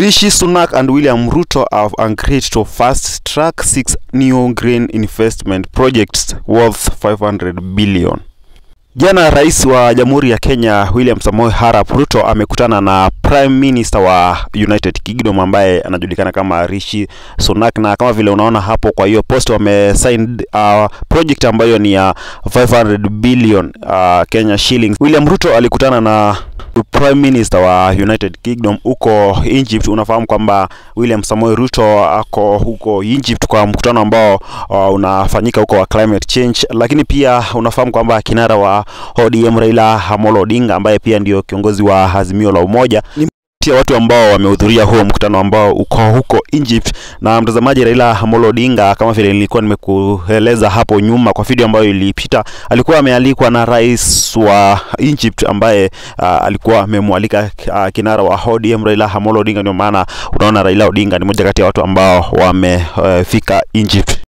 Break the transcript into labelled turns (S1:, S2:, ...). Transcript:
S1: Rishi Sunak and William Ruto have agreed to fast track six new green investment projects worth 500 billion. Jana rais wa Jamhuri ya Kenya William Samoei Arap Ruto amekutana na Prime Minister wa United Kingdom ambaye anajulikana kama Rishi Sunak, na kama vile unaona hapo, kwa hiyo post wamesign uh, project ambayo ni ya 500 billion uh, Kenya shillings. William Ruto alikutana na Prime Minister wa United Kingdom huko Egypt. Unafahamu kwamba William Samoei Ruto ako huko Egypt kwa mkutano ambao uh, unafanyika huko wa climate change, lakini pia unafahamu kwamba kinara wa ODM Raila Amolo Odinga ambaye pia ndio kiongozi wa Azimio la Umoja ni ya watu ambao wamehudhuria huo mkutano ambao uko huko Egypt. Na mtazamaji, Raila Amolo Odinga, kama vile nilikuwa nimekueleza hapo nyuma kwa video ambayo ilipita, alikuwa amealikwa na rais wa Egypt ambaye uh, alikuwa amemwalika uh, kinara wa ODM Raila Amolo Odinga. Ndio maana unaona Raila Odinga ni moja kati ya watu ambao wamefika uh, Egypt.